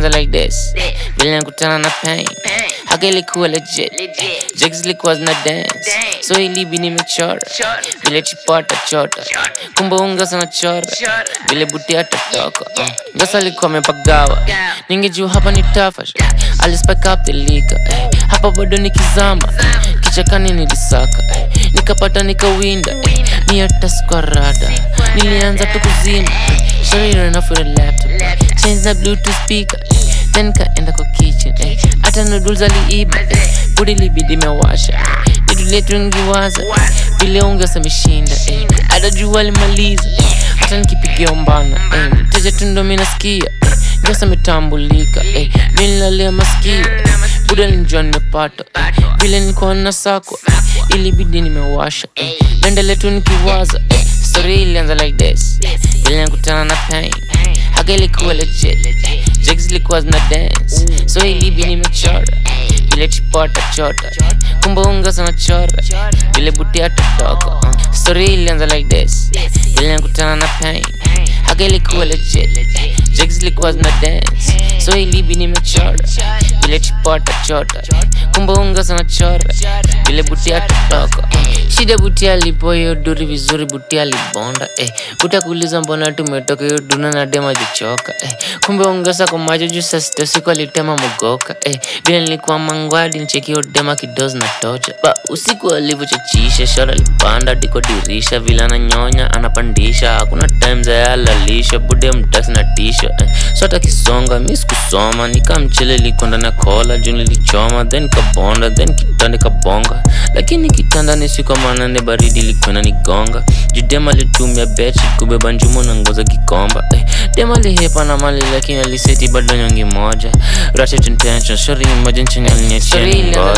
ilianza like this vile nakutana na pain haka ilikuwa legit jigs zilikuwa zina dance so ilibi nimechora vile chipata chota kumbe unga sana chora vile buti atatoka uh. ngasa alikuwa amepagawa ningejua hapa ni tafash alispike up the liquor eh. hapa bado nikizama kichakani nilisaka eh. nikapata nikawinda eh. ni hata squarada nilianza tu kuzima Sorry, ran off with a laptop. Change the bluetooth speaker. Then kaenda kwa kitchen. eh. Hata noodles aliiba. eh. Budi libidi mewasha. Vitu letu ngiwaza. Vile ungesa ameshinda. eh. Hata jua alimaliza. eh. Hata nikipigia umbana. eh. Mteja tu ndo mi nasikia. eh. Ngesa ametambulika. eh. Vile nilalia masikio. eh. Buda nilijua nimepata. eh. Vile nilikuwa na sakwa. eh. Ilibidi nimewasha. eh. Naendelea tu nikiwaza. eh. Story ilianza like this vile nakutana na pain haka ilikuwa legit jigs ilikuwa zina dance so ilibi nimechora vile chipota chota kumbe unga sana chora vile buti atatoka uh. story ilianza like this vile nakutana na pain haka ilikuwa legit jigs ilikuwa zina dance so ilibi nimechora vile chipota chota kumbe unga sana chora vile buti atatoka uh. shida buti alipo hiyo duri vizuri buti alibonda eh. buti akuuliza mbona tumetoka hiyo duna na dema jichoka eh. kumbe ongeza kwa macho juu saa sita usiku alitema mogoka eh. vile nilikuwa mangwadi ncheki hiyo dema kidozi na tocha ba usiku alivyochachisha shara alipanda diko dirisha vile ananyonya anapandisha hakuna time za yalalisha bude mtaksi na tisha eh. so hata kisonga mi sikusoma nikamchele liko ndani ya kola juu nilichoma then kabonda then kitanda kabonga lakini kitanda ni siku manane baridi likwena nigonga judema alitumia bechi kubeba njumu na ngoza kikomba eh. dema lihepa na mali lakini aliseti bado nyongi moja ratchet intention shori imagine chenye aliniachia ngoja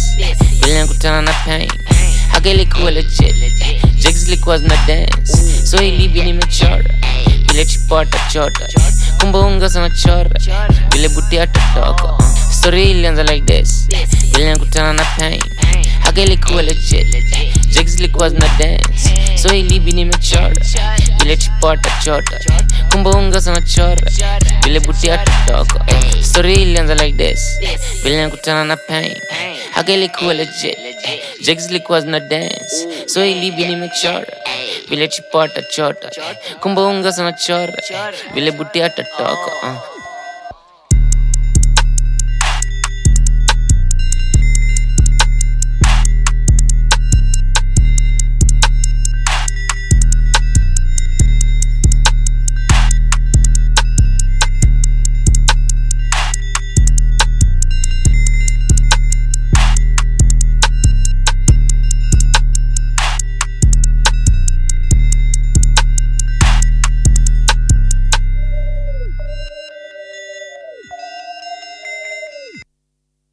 vile nakutana na pain haka ilikuwa legit jigs ilikuwa zina dance so ilibi nimechora vile chipota chota kumbe unga sana chora vile buti atatoka uh. story ilianza like this vile nakutana na pain haka ilikuwa legit jigs ilikuwa zina dance so ilibi nimechora vile chipota chota kumbe unga sana chora vile buti atatoka uh. story ilianza like this vile nakutana na pain haka ilikuwa legit jigs ilikuwa zina dance so ilibi nimechora vile chipota chota kumbe unga sana chora vile buti atatoka uh.